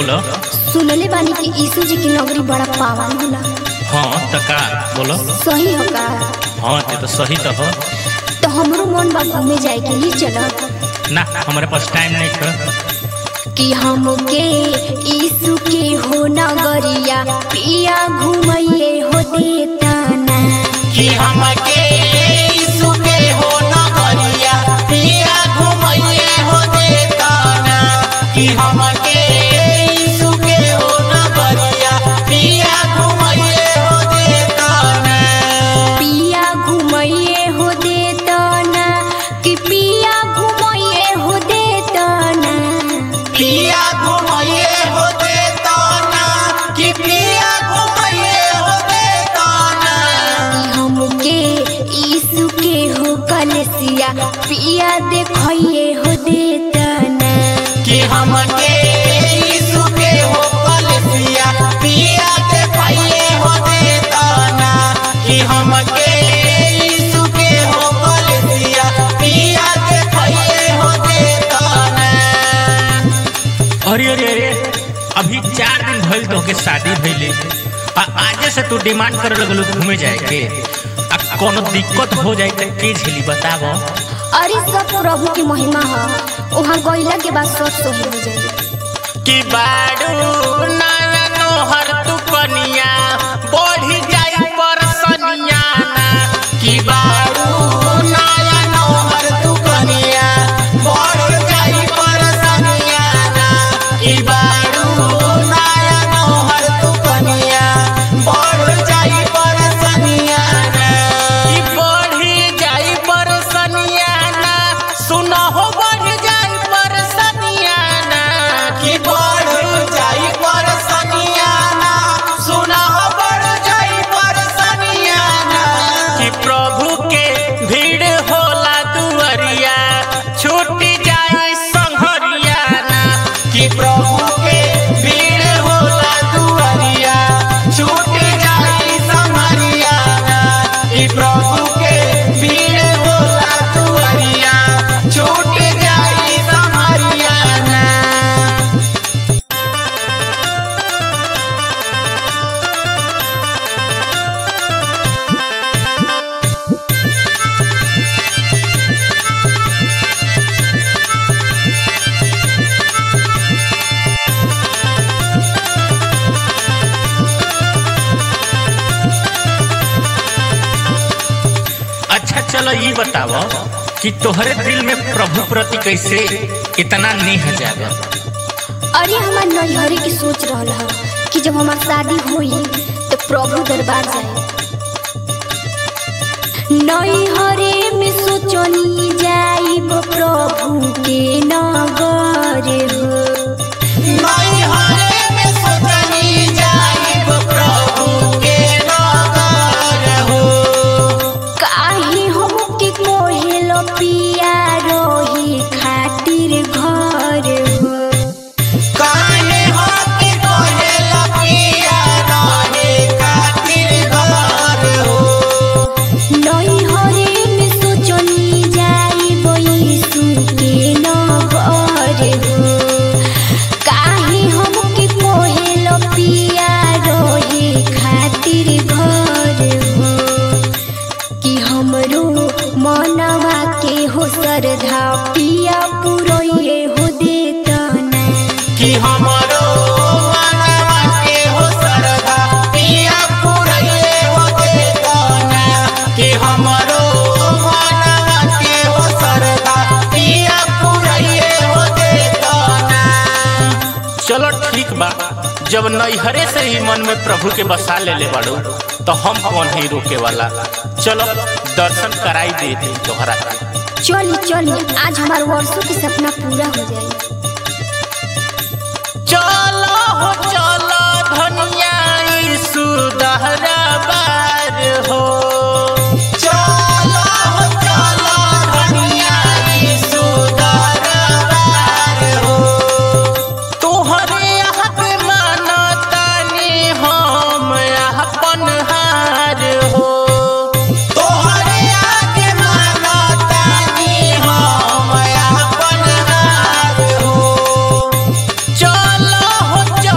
बोलो सुनले बानी कि यीशु जी की नगरी बड़ा पावन होला हाँ तो का बोलो सही हो का हाँ ते तो सही तो हो तो हमरो मन बा घूमे जाए के लिए चलो ना हमारे पास टाइम नहीं था कि हमके यीशु के हो नगरिया पिया घुमैये हो देता ना कि हमके यीशु के हो नगरिया पिया घुमैये हो देता ना कि हमके यीशु के हो नगरिया पिया घुमैये हो देता ना पिया घुमैये हो देता ना कि पिया घुमैये हो देता ना पिया घुमैये हो देता ना कि पिया घुमैये हो देता ना कि हमके यीशु के हो कलसिया पिया देखैये हो देता ना कि हमके यीशु के हो कलसिया पिया के पाइए हो देता ना कि हमके यीशु के हो कलसिया पिया के पाइए हो देता ना अरे अरे अरे अभी चार दिन भइल तो के शादी भइले आ आजे से तू डिमांड करे लगलो घूमे जाए के आ कोनो दिक्कत हो जाए तो के झेली बतावो अरे सब प्रभु की महिमा है वहाँ गईला के बाद सब सही हो जाए कि बाडू नया नोहर तू कनिया बढ़ी जाई परसनिया ना कि बाडू नया नोहर तू कनिया बढ़ जाई परसनिया ना कि बाडू नया नोहर तू कनिया बढ़ जाई परसनिया ना कि बढ़ी जाई परसनिया ना सुनो हो बढ़ जाई परसनिया ना कि बढ़ जाई परसनिया ना सुना हो बढ़ जाई परसनिया ना कि प्रभु के भीड़ होला दुअरिया छूटी जाई संघरिया ना कि प्रभु के भीड़ होला दुअरिया छूटी जाई संघरिया ना कि प्रभु के भीड़ होला दुअरिया छूटी जाई संघरिया ना अच्छा चलो ये बतावो कि तोहरे दिल में प्रभु प्रति कैसे इतना नेह जागा अरे हमार नैहरे की सोच रहल है कि जब हमार शादी होई तो प्रभु दरबार जाए नैहरे में सोचनी जाइब प्रभु के नगर हो नैहरे में सोचनी जाइब प्रभु के नगर हो काहे हमके कोहेल पिया रही खातिर घर हो काहे होके कोहेल पिया रहे खातिर घर हो नैहरे में सोचनी जाइब यीशु के नगर हो काहे हमके कोहेल पिया रहे खातिर घर हो कि हमरो मनवा के हो श्रद्धा पिया पुरोये हो देता ना कि हमरो मनवा के हो सरदा पिया पुरैये हो देताना कि हमरो मनवा के हो सरदा पिया पुरैये हो देताना चलो ठीक बा जब नैहरे से ही मन में प्रभु के बसा ले ले बाड़ू तो हम कौन ही रोके वाला चलो दर्शन कराई दे दी तोहरा के चली चली आज हमारे वर्षों की सपना पूरा हो जाए चलो हो चलो धनिया यीशु दहरा बार हो चलो हो चलो धनिया यीशु दहरा बार हो तोहरे यहाँ पे मानतानी हम अपन हार हो तोहरे आगे मानतानी हम अपन हार हो चलो हो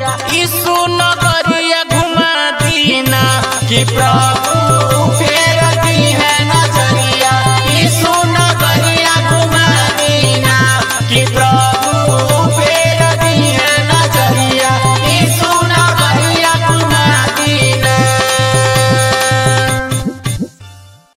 यीशु नगरिया घुमा दीना कि प्रभु